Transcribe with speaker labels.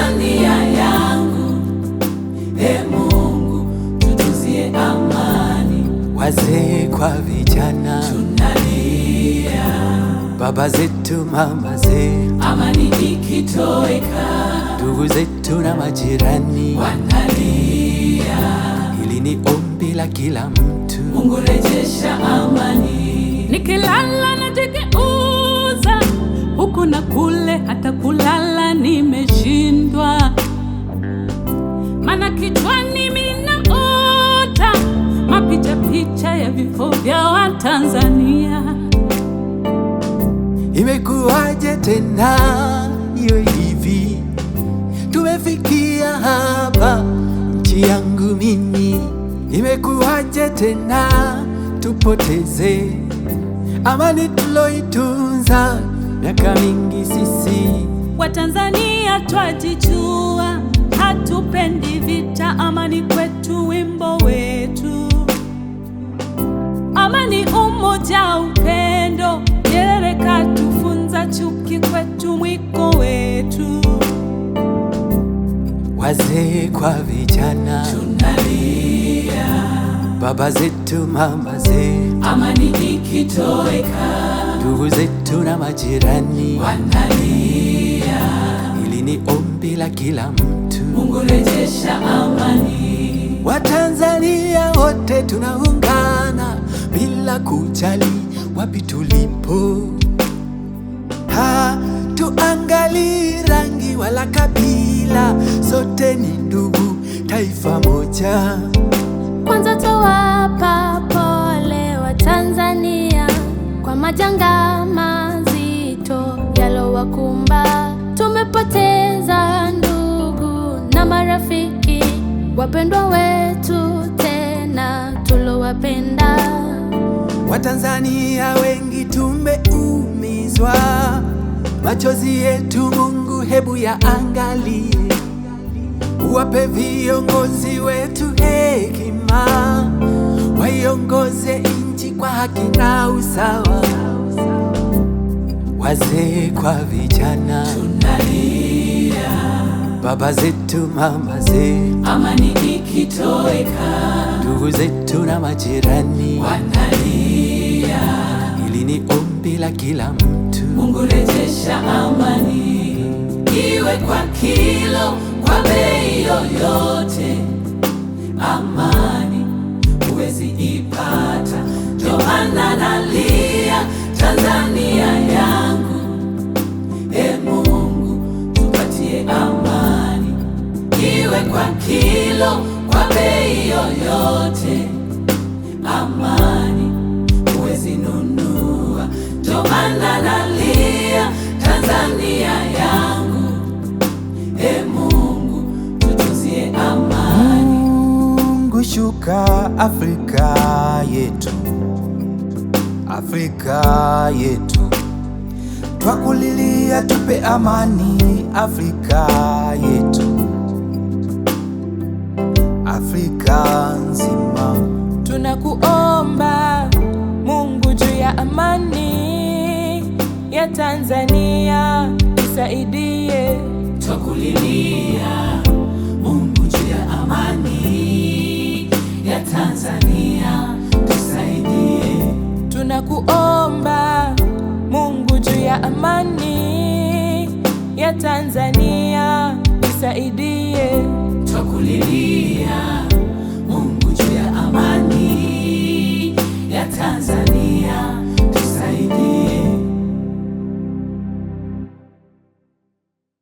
Speaker 1: Tanzania yangu, e Mungu tutuzie amani,
Speaker 2: wazee kwa vijana,
Speaker 1: tunalia
Speaker 2: baba zetu, mama zetu,
Speaker 1: amani ikitoweka,
Speaker 2: ndugu zetu na majirani.
Speaker 1: wanalia
Speaker 2: Hili ni ombi la kila mtu.
Speaker 1: Mungu rejesha amani,
Speaker 3: Nikilala najigeuza huku na kule, hata kulala nimeshindwa, mana kichwani minaota mapicha picha ya vifo vya Watanzania.
Speaker 2: Imekuwaje tena iwe hivi? Tumefikia hapa, nchi yangu mimi. Imekuwaje tena tupoteze amani tuloitunza miaka mingi sisi?
Speaker 3: Watanzania twajijua, hatupendi vita, amani kwetu wimbo wetu, amani, umoja, upendo. Nyerere katufunza, chuki kwetu mwiko wetu.
Speaker 2: Wazee kwa vijana,
Speaker 1: tunalia
Speaker 2: baba zetu, mama zetu,
Speaker 1: amani ikitoweka,
Speaker 2: ndugu zetu na majirani.
Speaker 1: wanalia
Speaker 2: Hili ni ombi la kila mtu.
Speaker 1: Mungu rejesha amani,
Speaker 2: Watanzania wote tunaungana bila kujali wapi tulipo. Hatuangalii rangi wala kabila, sote ni ndugu, taifa moja.
Speaker 4: Kwanza towapa pole wa Tanzania kwa majanga mazito yalowakumba. Tumepoteza ndugu na marafiki, wapendwa wetu tena tulowapenda.
Speaker 2: Watanzania wengi tumeumizwa, machozi yetu Mungu hebu yaangalie, uwape viongozi wetu hekima, waiongoze nchi kwa haki na usawa. Wazee kwa vijana,
Speaker 1: tunalia
Speaker 2: baba zetu, mama zetu,
Speaker 1: amani ikitoweka,
Speaker 2: ndugu zetu na majirani.
Speaker 1: wanalia
Speaker 2: Hili ni ombi la kila mtu.
Speaker 1: Mungu rejesha amani, iwe kwa kilo, kwa bei yoyote. Amani huwezi ipata, ndio maana nalia Tanzania yangu. E Mungu tupatie amani, iwe kwa kilo, kwa bei yoyote. Amani huwezi nunua, ndio maana nalia Tanzania yangu. E Mungu tutuzie amani,
Speaker 5: Mungu shuka Afrika yetu, Afrika yetu, twakulilia tupe amani Afrika yetu, Afrika nzima.
Speaker 6: Tunakuomba Mungu juu ya amani ya Tanzania, tusaidie.
Speaker 1: twakulilia Mungu juu ya amani ya Tanzania, tusaidie.
Speaker 6: Tunakuomba Mungu juu ya amani ya Tanzania, tusaidie.
Speaker 1: Twakulilia Mungu juu ya amani ya Tanzania